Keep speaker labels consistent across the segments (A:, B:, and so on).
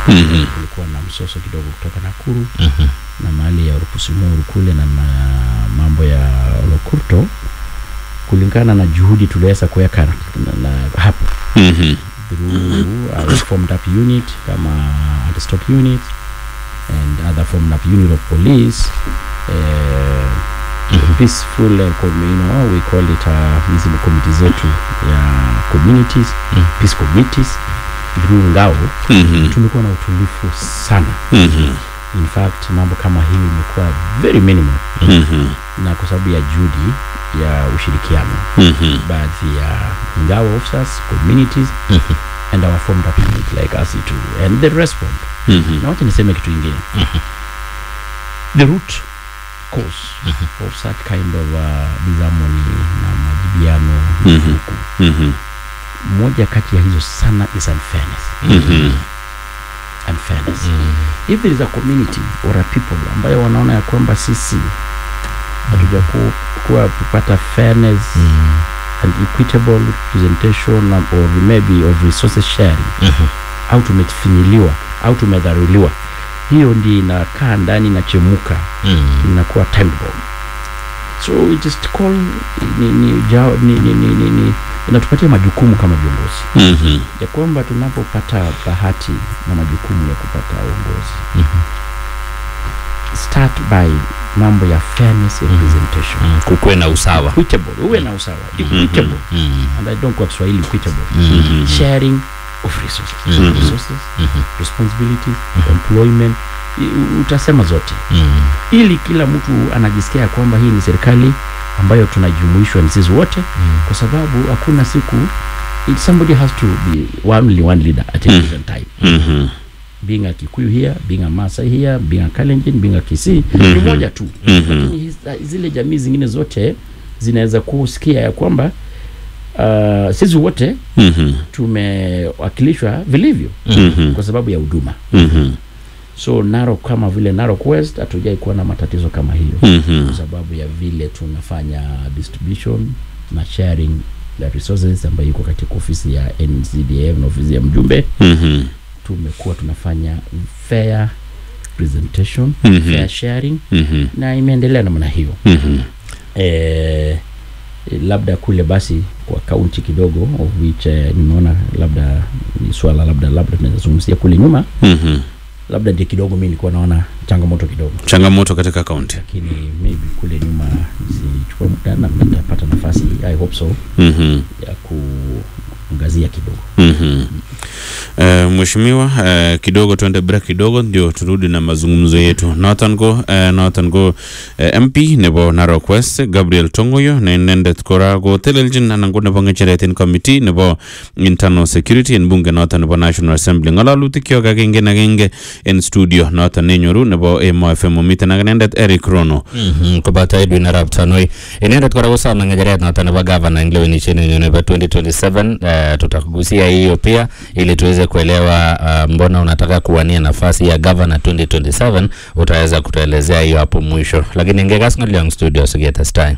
A: Mhm.
B: kulikuwa na msoso kidogo kutoka Nakuru
A: Mhm.
B: na mahali ya Rupusimuru kule na ma, mambo ya Lokurto, kulingana na juhudi tuliweza kuweka na, na hapo
A: Mhm.
B: through our formed up unit kama anti-stock unit and other formed up unit of police uh, peaceful uh, com- you know, we call it uh, hizi ni committee zetu ya communities
A: Mhm.
B: peace committees through ngao
A: Mhm.
B: tumekuwa na utulifu sana
A: Mhm.
B: in fact mambo kama hii imekuwa very minimal
A: Mhm.
B: na kwa sababu ya juhudi ya ushirikiano
A: Mhm.
B: baadhi ya ngao officers communities
A: Mhm.
B: and our formed up unit like us too and they respond
A: Mhm.
B: na wacha niseme kitu ingine the root cause of such kind of uh, disharmony na majibiano
A: Mhm.
B: huku
A: Mhm.
B: moja kati ya hizo sana is unfairness
A: Mhm.
B: unfairness if there is a community or a people ambayo wanaona ya kwamba sisi hatuja ku- kuwa kupata fairness and equitable representation or maybe of resources sharing
A: Mhm.
B: au tumefinyiliwa au tumedharuliwa hiyo ndi inakaa ndani inachemuka
A: Mhm.
B: inakuwa time bomb so we just call ni, ni, jao, ni, ni, ni, ni, ni inatupatia majukumu kama viongozi
A: Mhm.
B: ya kwamba tunapopata bahati na majukumu ya kupata uongozi start by mambo ya fairness representation
A: Mhm. kukuwe na usawa
B: equitable uwe na usawa equitable
A: Mhm.
B: and i don't kwa kiswahili equitable
A: Mhm.
B: sharing of resources
A: Mhm.
B: resources
A: Mhm.
B: responsibilities employment i- utasema zote
A: Mhm.
B: ili kila mtu anajisikia ya kwamba hii ni serikali ambayo tunajumuishwa ni sisi wote kwa sababu hakuna siku it, somebody has to be only one leader at a
A: Mm.
B: given time
A: Mhm.
B: being a kikuyu here being a masai here being a kalenjin being a kisii ni
A: Mhm.
B: moja tu
A: Mhm.
B: lakini hizi- zile jamii zingine zote zinaweza kusikia ya kwamba uh, sisi wote
A: Mhm.
B: tumewakilishwa vilivyo
A: Mhm.
B: kwa sababu ya huduma
A: Mhm.
B: so Narok kama vile Narok West hatujai kuwa na matatizo kama hiyo
A: Mhm.
B: kwa sababu ya vile tunafanya distribution na sharing ya resources ambayo iko katika ofisi ya NCDF na ofisi ya mjumbe
A: Mhm.
B: tumekuwa tunafanya fair presentation
A: Mhm.
B: fair sharing
A: Mhm.
B: na imeendelea namna hiyo
A: Mhm.
B: eh, labda kule basi kwa kaunti kidogo of which eh, nimeona labda ni swala labda labda tunaweza zungumzia kule nyuma
A: Mhm.
B: labda ndio kidogo mi nilikuwa naona changamoto kidogo
A: changamoto katika kaunti
B: lakini maybe kule nyuma zichukua muda na nitapata nafasi i hope so
A: Mhm.
B: ya kuangazia kidogo
A: Mhm. Uh, mheshimiwa uh, kidogo tuende break kidogo ndio turudi na mazungumzo yetu noton ko uh, noton ko uh, mp nebo narok west gabriel tongoyo ne inendet kora kotelelchin anan ko nebo ng'echeret en committee nebo internal security en bunge noton nebo national assembly ng'ololutik kyok agenge en agenge en studio noton nenyoru nebo emo fm omiten ak inendet eric rono
C: Mhm, koboto Edwin Arap Tanui inendet kora kosome ng'echeret noton nebo gavana en lewenisiet nenyo nebo 2027 uh, tutakugusia hiyo pia ili tuweze kuelewa uh, mbona unataka kuwania nafasi ya gavana 2027 utaweza kutuelezea hiyo hapo mwisho lakini ngekas ng'olyong studio siketestai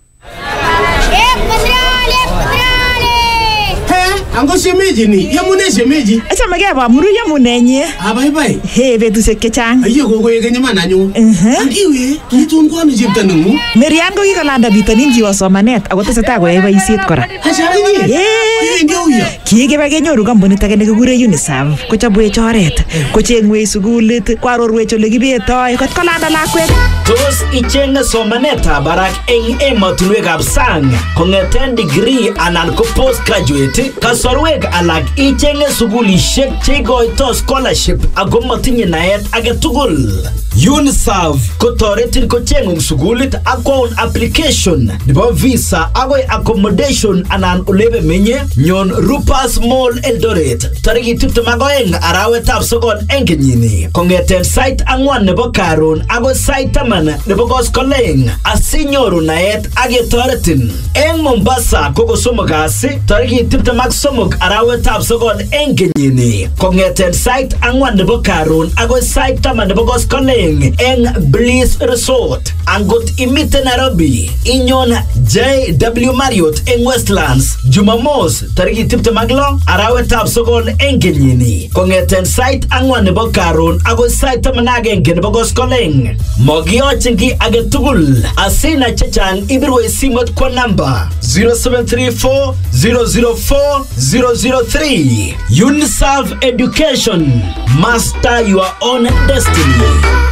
D: Ango shemeji ni, yamune shemeji.
E: Achame keba muru yamunenyi.
D: Abaibai.
E: He betusiek chechang.
D: Ayyo kokoek keny iman anyun.
E: Mhm.
D: Angiwe, kitun kwano chepto neng'ung.
E: Merian ko kikolanda bitonin kiwo somanet ako tesetai koyai boisiet kora.
D: Ashakinye.
E: Yee.
D: Iwendi auyo.
E: Kikibe kenyoru kampunit age nekikure UNICEF kochobwech oret kochengwech sukulit koarorwech ole kibetoi kot kolanda lakwet
F: Tos ichenge somanetab barak eng emotinwekab sang kong'eten degree anan ko postgraduate kasorwek alak ichenge sukulishek cheikoito scholarship ako matinye naet age tugul UNICEF kotoretin kocheng'ung sukulit ak kwaun application nebo visa akoi accommodation anan olebe menye nyon Rupas Mall Eldoret tarikit 22 arawetab sokol eng kenyini kong'eten sait ang'wan nebo karon akoi sait taman nebo koskoleng asinyoru naet ak ketoretin eng Mombasa ko kosomok kasi tarikit 23 somok arawetab sokol eng kenyini kong'eten sait ang'wan nebo karon agoi sait taman nebo koskoleng eng Bliss Resort. Angot imite Nairobi, inyon JW Marriott eng Westlands Jumamos tarikit 26 arawetab sokol eng kenyini kong'eten sait ang'wan nebo karon agoi sait taman ak agenge nebo koskoleng. Mogiyochin kiy age tugul. Asina chechang ibirwe simot kwa namba 0734 004 003. UNICEF Education. Master your own destiny.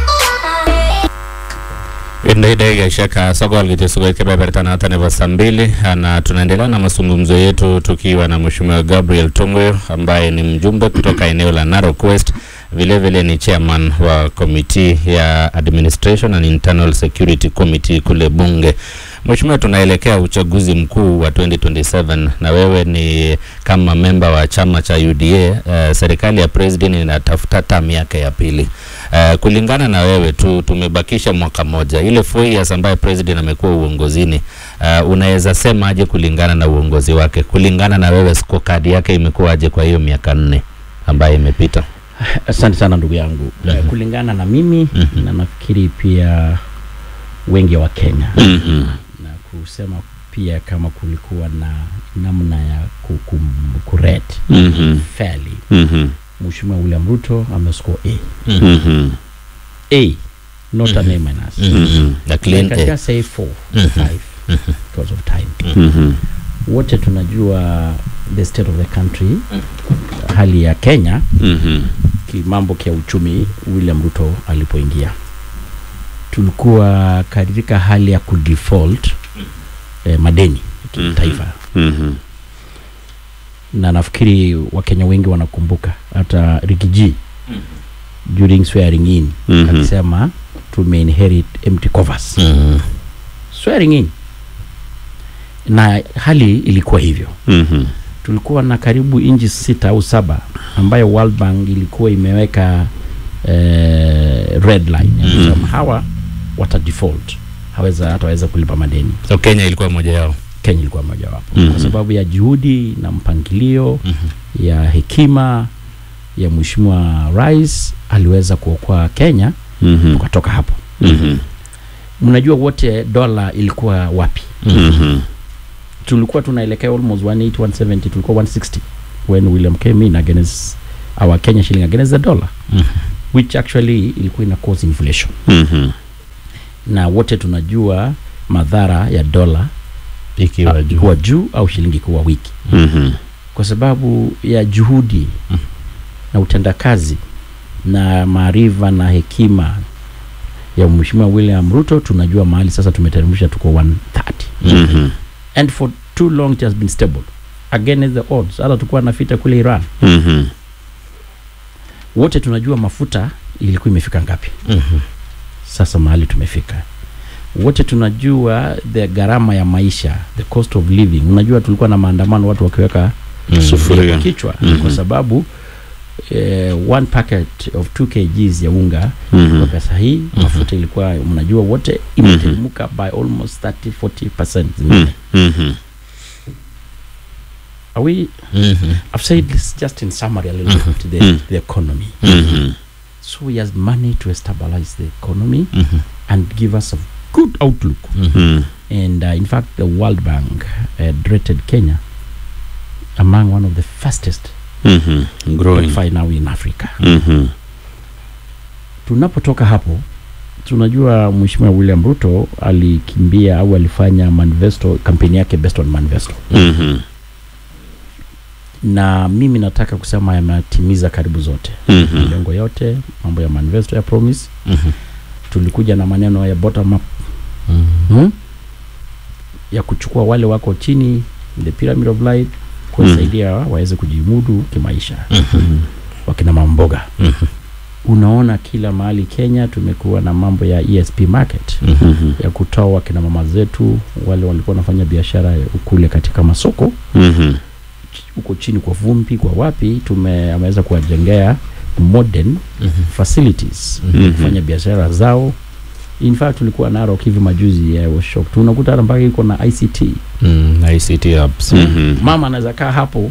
C: Ndio dakika sokol kityo sokol kebeberta noto nebo saa mbili na tunaendelea na mazungumzo yetu tukiwa na Mheshimiwa Gabriel Tongoyo ambaye ni mjumbe kutoka eneo la Narok West, vile vile ni chairman wa komiti ya Administration and Internal Security Committee kule bunge. Mheshimiwa, tunaelekea uchaguzi mkuu wa 2027 na wewe ni kama memba wa chama cha UDA. Uh, serikali ya president inatafuta term yake ya pili. Uh, kulingana na wewe tu tumebakisha mwaka moja, ile four years ambayo president amekuwa uongozini, uh, unaweza sema aje kulingana na uongozi wake? Kulingana na wewe scorecard yake imekuwa aje kwa hiyo miaka nne ambayo imepita?
B: Asante sana ndugu yangu.
C: Mhm.
B: Kulingana na mimi
C: Mhm.
B: na nafikiri pia wengi wa Kenya
C: Mhm.
B: na kusema pia kama kulikuwa na namna ya ku- kum- kurate
C: Mhm.
B: fairly,
C: Mhm.
B: Mheshimiwa William Ruto amescore A.
C: Mhm.
B: A, not an A minus.
C: Mhm. Na clean
B: I can
C: A.
B: just say four,
C: Mhm.
B: five because of time.
C: Mhm.
B: Wote tunajua the state of the country, hali ya Kenya
C: Mhm.
B: kimambo kia uchumi William Ruto alipoingia, tulikuwa katika hali ya kudefault eh, madeni ya kitaifa
C: Mhm.
B: na nafikiri Wakenya wengi wanakumbuka hata Rigiji during swearing in
C: Mhm.
B: alisema tumeinherit empty coffers
C: Mhm.
B: swearing in, na hali ilikuwa hivyo.
C: Mhm.
B: Tulikuwa na karibu inchi sita au saba ambayo World Bank ilikuwa imeweka eh, red line ya
C: Mhm.
B: kusema hawa wata default haweza hataweza kulipa madeni.
C: So Kenya ilikuwa moja yao.
B: Kenya ilikuwa mojawapo
C: Mhm.
B: kwa sababu ya juhudi na mpangilio
C: Mhm.
B: ya hekima ya mheshimiwa rais aliweza kuokoa Kenya
C: Mhm.
B: tukatoka hapo.
C: Mhm.
B: Mnajua wote dola ilikuwa wapi?
C: Mhm.
B: Tulikuwa tunaelekea almost 180 170, tulikuwa 160 when William came in against our Kenya shilling against the dollar
C: Mhm.
B: which actually ilikuwa ina cause inflation,
C: Mhm.
B: na wote tunajua madhara ya dola
C: Ikiwa
B: ah,
C: juu.
B: kuwa juu au shilingi kuwa wiki
C: Mhm.
B: kwa sababu ya juhudi
C: Mhm.
B: na utendakazi na maarifa na hekima ya mheshimiwa William Ruto, tunajua mahali sasa tumeteremsha, tuko 130
C: Mhm.
B: and for too long it has been stable against the odds. Hata tukuwa na vita kule Iran,
C: Mhm.
B: wote tunajua mafuta ilikuwa imefika ngapi,
C: Mhm.
B: sasa mahali tumefika. Wote tunajua the gharama ya maisha, the cost of living. Unajua tulikuwa na maandamano, watu wakiweka
C: Mhm.
B: sufuria kwa kichwa
C: Mhm.
B: kwa sababu eh, one packet of 2 kgs ya unga
C: Mhm.
B: kwa pesa hii mafuta ilikuwa mnajua wote imeteremka by almost 30 40% zingine.
C: Mhm.
B: Are we
C: Mhm.
B: I've said this just in summary a little bit to the,
C: Mhm.
B: the economy.
C: Mhm.
B: So he has money to stabilize the economy
C: Mhm.
B: and give us a good outlook.
C: Mhm.
B: And uh, in fact, the World Bank uh, rated Kenya among one of the fastest
C: Mhm. Growing.
B: five now in Africa.
C: Mhm.
B: Tunapotoka hapo tunajua Mheshimiwa William Ruto alikimbia au alifanya manifesto kampeni yake based on manifesto,
C: Mhm.
B: na mimi nataka kusema yametimiza karibu zote
C: Mhm.
B: malengo yote, mambo ya manifesto ya promise.
C: Mhm.
B: Tulikuja na maneno ya bottom up
C: Mhm.
B: hmm? ya kuchukua wale wako chini the pyramid of life kuwasaidia waweze kujimudu kimaisha,
C: Mhm.
B: wakina mamboga.
C: Mhm.
B: Unaona kila mahali Kenya tumekuwa na mambo ya ESP market
C: Mhm.
B: ya kutoa wakina mama zetu wale walikuwa wanafanya biashara kule katika masoko
C: Mhm.
B: huko chini kwa vumbi kwa wapi, tume ameweza kuwajengea modern
C: Mhm.
B: facilities
C: Mhm.
B: kufanya biashara zao. In fact tulikuwa Narok hivi majuzi, I was shocked. Tunakuta hata mpaka iko na ICT.
C: Mm, ICT hubs.
B: Mm.
C: Mhm.
B: Mama anaweza kaa hapo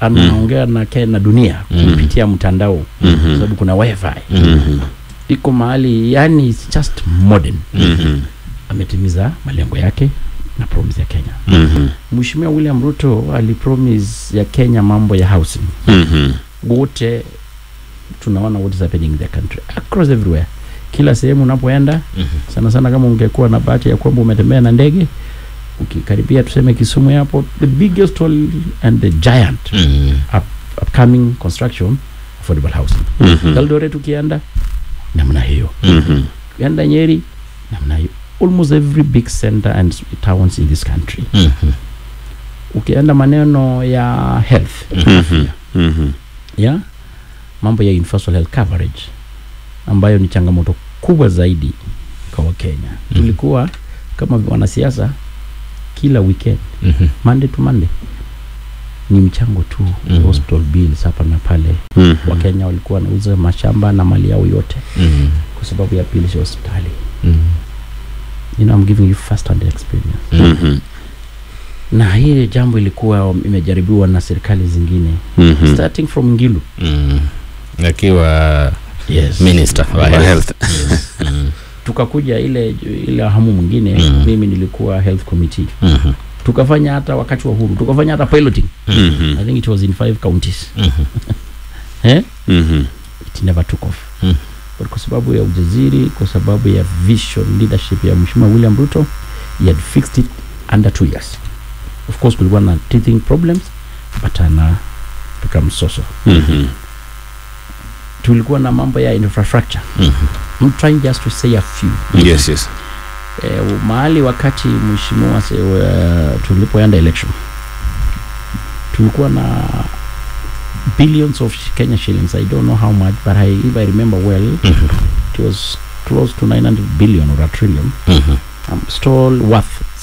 B: anaongea na, ke- na dunia
C: Mhm.
B: kupitia mtandao
A: Mhm.
B: sababu kuna wifi
A: Mhm.
B: iko mahali yani it's just modern
A: Mhm.
B: ametimiza malengo yake na promise ya Kenya.
A: Mhm.
B: Mheshimiwa William Ruto alipromise ya Kenya mambo ya housing.
A: Mhm.
B: Wote tunaona what is happening in the country across everywhere, kila sehemu unapoenda sana sana, kama ungekuwa na bahati ya kwamba umetembea na ndege ukikaribia tuseme Kisumu Airport, the biggest all and the giant
C: Mhm.
B: upcoming construction affordable housing.
A: Mhm.
B: Eldoret ukienda namna hiyo,
A: Mhm.
B: ukienda Nyeri namna hiyo, almost every big center and s- towns in this country.
C: Mhm.
B: Ukienda maneno ya health
A: Mhm. Mhm.
B: ya mambo ya universal health coverage ambayo ni changamoto kubwa zaidi kwa Wakenya.
C: Mhm.
B: Tulikuwa kama wanasiasa kila weekend
C: Mhm.
B: Monday to Monday ni mchango tu
C: Mhm.
B: hospital bills hapa na pale.
A: Mhm.
B: Wakenya walikuwa wanauza mashamba na mali yao yote
C: Mhm.
B: kwa sababu ya bills ya hospitali.
C: Mhm.
B: You know, I'm giving you first hand experience.
A: Mhm.
B: Na hii jambo ilikuwa imejaribiwa na serikali zingine
A: Mhm.
B: starting from Ngilu.
C: Mhm. akiwa
B: Yes.
C: minister wa
A: Wa
C: health.
A: health.
C: Mhm.
B: tukakuja ile ile hamu mwingine
C: Mm.
B: mimi nilikuwa health committee
C: Mhm.
B: tukafanya hata wakati wa huru tukafanya hata piloting
A: Mhm.
B: i think it was in five counties
C: Mhm.
B: eh?
A: Mhm.
B: it never took off
C: Mm.
B: but kwa sababu ya ujaziri kwa sababu ya vision leadership ya mheshimiwa william ruto he had fixed it under two years of course kulikuwa na teething problems but ana become soso
A: Mhm.
B: tulikuwa na mambo ya infrastructure
C: Mhm.
B: I'm trying just to say a few
A: Yes, yes.
B: eh, mahali wakati mheshimiwa se- uh, tulipoenda election tulikuwa na billions of Kenya shillings I don't know how much but I, if I remember well
C: Mhm.
B: it was close to 900 billion or a trillion
C: Mhm.
B: um, stall worth